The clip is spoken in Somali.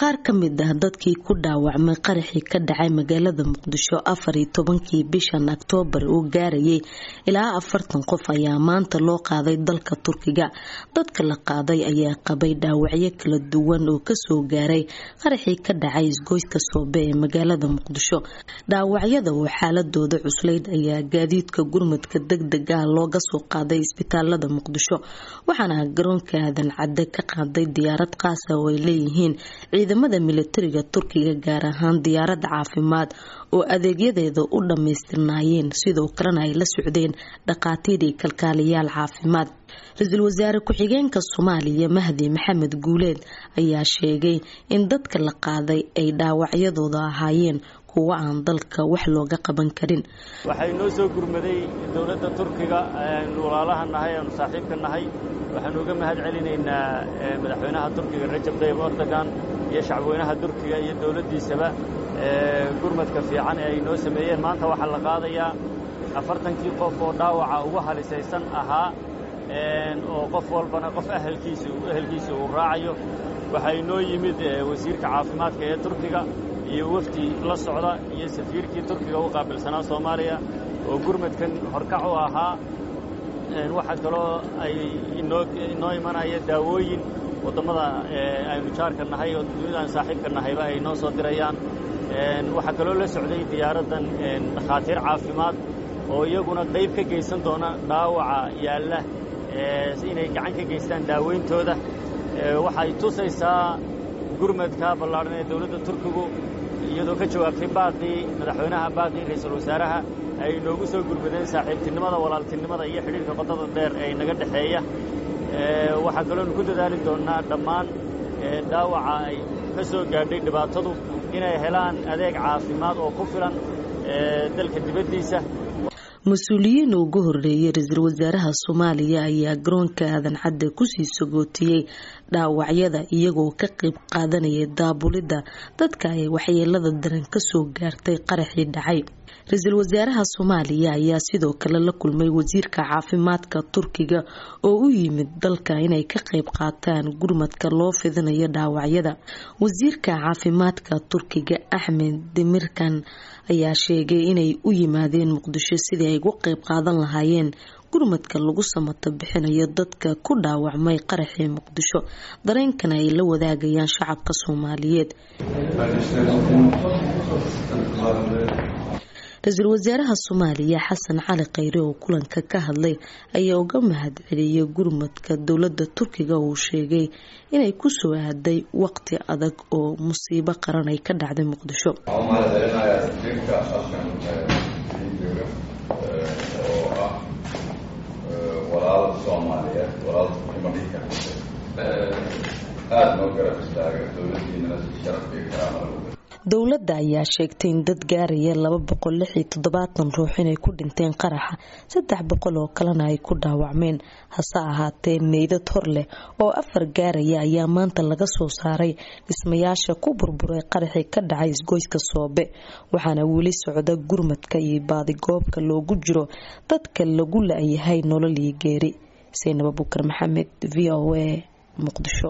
qaar ka mid ah dadkii ku dhaawacmay qaraxii ka dhacay magaalada muqdisho afar iyo tobankii bishan oktoobar uu gaarayay ilaa afartan qof ayaa maanta loo qaaday dalka turkiga dadka la qaaday ayaa qabay dhaawacyo kala duwan oo kasoo gaaray qaraxii ka dhacay isgoyska soobe ee magaalada muqdisho dhaawacyada oo xaaladooda cuslayd ayaa gaadiidka gurmadka degdeg ah looga soo qaaday isbitaalada muqdisho waxaana garoonka aadan cadde ka qaaday diyaarad qaasa oo ay leeyihiin ciidamada militariga turkiga gaar ahaan diyaarad caafimaad oo adeegyadeeda u dhammaystirnaayeen sidoo kalena ay la socdeen dhaqaatiir iyo kalkaaliyaal caafimaad ra-iisul wasaare ku-xigeenka soomaaliya mahdi maxamed guuleed ayaa sheegay in dadka la qaaday ay dhaawacyadooda ahaayeen kuwo aan dalka wax looga qaban karin waxay noo soo gurmaday dowladda turkiga aanu walaalaha nahay aanu saaxiibka nahay waxaanu uga mahad celinaynaa madaxweynaha turkiga rajab tayyib erdogan iyo shacbweynaha turkiga iyo dowladdiisaba gurmadka fiican ee ay noo sameeyeen maanta waxaa la qaadayaa afartankii qof oo dhaawaca ugu halisaysan ahaa oo qof walbana qof ahelkiisa ehelkiisa uu raacayo waxaa inoo yimid wasiirka caafimaadka ee turkiga iyo wafdi la socda iyo safiirkii turkiga u qaabilsanaa soomaaliya oo gurmadkan horkac u ahaa waxaa kaloo ay inoo imanaya daawooyin wadammada aynu jaarka nahay oo dunidaan saaxiibka nahayba ay noo soo dirayaan waxaa kaloo la socday diyaaraddan dhakhaatiir caafimaad oo iyaguna qayb ka geysan doona dhaawaca yaalla inay gacan ka geystaan daaweyntooda waxay tusaysaa gurmadka ballaadhan ee dowladda turkigu iyadoo ka jawaabtay baaqii madaxweynaha baaqii ra-iisul wasaaraha ay noogu soo gurmadeen saaxiibtinimada walaaltinimada iyo xidhiirka qodada dheer ee naga dhexeeya waxaa kaloonu ku dadaali doonnaa dhammaan dhaawaca ay ka soo gaadhay dhibaatadu inay helaan adeeg caafimaad oo ku filan dalka dibaddiisa mas-uuliyiin ugu horeeyay ra-iisul wasaaraha soomaaliya ayaa garoonka aadan cadde kusii sagootiyey dhaawacyada iyagoo ka qayb qaadanayay daabulidda dadka ay waxyeelada daran kasoo gaartay qaraxii dhacay ra-iisul wasaaraha soomaaliya ayaa sidoo kale la kulmay wasiirka caafimaadka turkiga oo u yimid dalka inay ka qayb qaataan gurmadka loo fidinayo dhaawacyada wasiirka caafimaadka turkiga axmed demirkan ayaa sheegay inay u yimaadeen muqdisho sidii ay ugu qayb qaadan lahaayeen gurmadka lagu samato bixinayo dadka ku dhaawacmay qaraxii muqdisho dareenkana ay la wadaagayaan shacabka soomaaliyeed ra-iisul wasaaraha soomaaliya xasan cali khayre oo kulanka ka hadlay ayaa uga mahad celiyay gurmadka dowladda turkiga uu sheegay inay ku soo aaday waqti adag oo musiibo qaran ay ka dhacday muqdisho walaal soomaaliyeed walaal imadhika aada noo garab istaaga dowladiinana si sharaf iyo karaama dowladda ayaa sheegtay in dad gaaraya laba boqol lix iyo toddobaatan ruux inay ku dhinteen qaraxa saddex boqol oo kalena ay ku dhaawacmeen hase ahaatee meydad hor leh oo afar gaaraya ayaa maanta laga soo saaray dhismayaasha ku burburay qaraxii ka dhacay isgoyska soobe waxaana weli socda gurmadka iyo baadigoobka loogu jiro dadka lagu la-yahay nolol iyo geeri saynab abukar maxamed v o a muqdisho